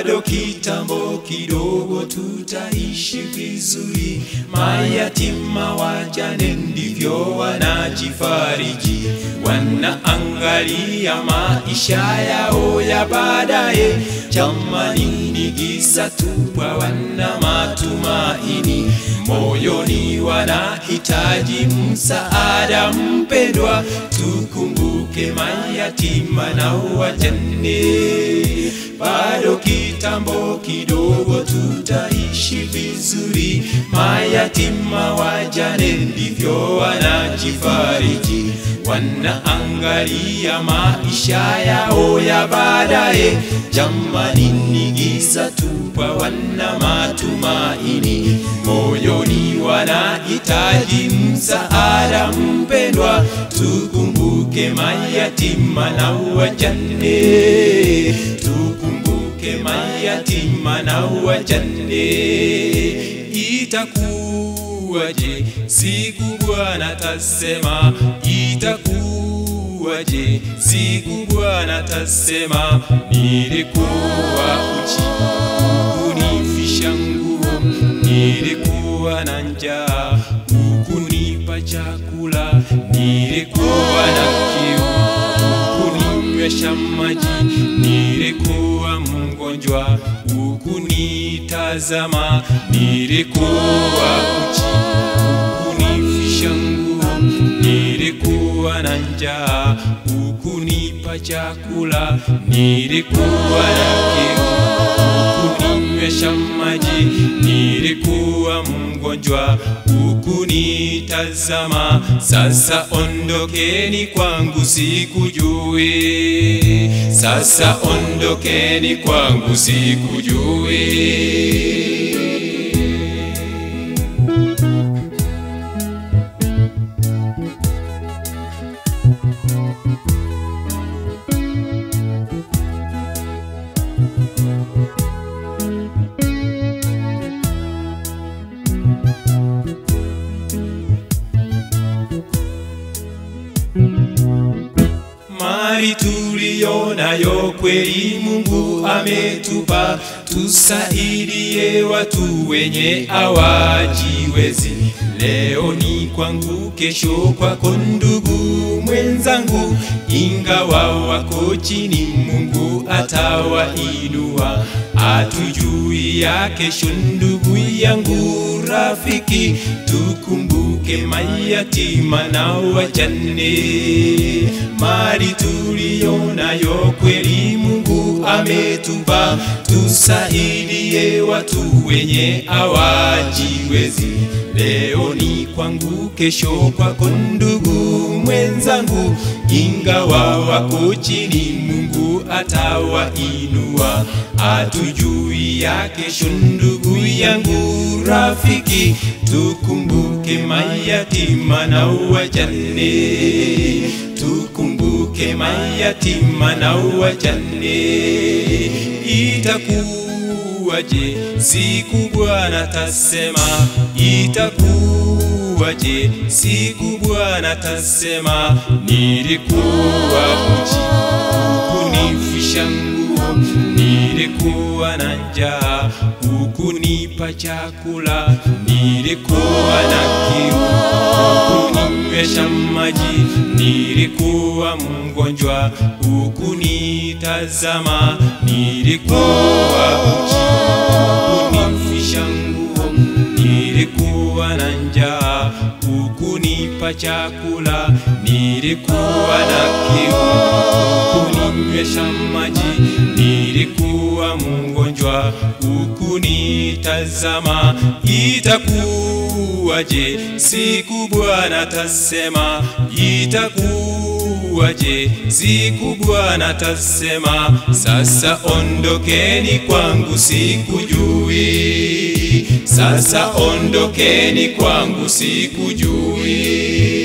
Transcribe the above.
bado kitambo kidogo tutaishi vizuri. Mayatima wajane ndivyo wanajifariji, wanaangalia maisha yao ya baadaye. Jamani, ni giza tupwa, wana matumaini moyoni, wanahitaji msaada mpendwa. Tukumbuke mayatima na wajane, bado kitambo kidogo tutaishi vizuri. Mayatima wajane ndivyo wanajifariji, wanaangalia maisha yao ya baadaye. Jamani, ni giza tupwa, wana matumaini moyoni, wanahitaji msaada mpendwa. Tukumbuke mayatima na wajane, tukumbuke mayatima na wajane. Itakuwaje siku Bwana tasema, itakuwaje siku Bwana tasema, nilikuwa uchi ukunifisha nguo, nilikuwa na njaa ukunipa chakula, nilikuwa na kiu ukunywesha maji, nilikuwa mgonjwa ukunitazama, nilikuwa uchi ukunifisha nguo, nilikuwa na njaa ukunipa chakula, nilikuwa na kiu ukunywesha maji, nilikuwa mgonjwa ukunitazama. Sasa ondokeni kwangu, sikujui. Sasa ondokeni kwangu, sikujui. mali tuliyonayo kweli Mungu ametupa, tusaidie watu wenye hawajiwezi. Leo ni kwangu, kesho kwako ndugu mwenzangu, ingawa wako chini, Mungu atawainua. Hatujui ya kesho, ndugu yangu, rafiki, tukumbuke mayatima na wajane. Mali tuliyonayo kweli Mungu ametupa, tusaidie watu wenye hawajiwezi. Leo ni kwangu, kesho kwako ndugu mwenzangu, ingawa wako chini, Mungu atawainua. Hatujui ya kesho, ndugu yangu, rafiki, tukumbuke mayatima na wajane, tukumbuke mayatima na wajane. Itakuwaje siku Bwana tasema, itakuwaje siku Bwana tasema, nilikuwa uchi ukunifisha nguo, nilikuwa na njaa ukunipa chakula, nilikuwa na kiu ukunywesha maji, nilikuwa mgonjwa ukunitazama, nilikuwa uchi ukunifisha nguo, nilikuwa na njaa ukunipa chakula, nilikuwa na kiu ukunywesha maji, nilikuwa mgonjwa ukunitazama. Itakuwaje siku Bwana tasema, itakuwaje siku Bwana tasema, sasa ondokeni kwangu, sikujui. Sasa ondokeni kwangu, sikujui.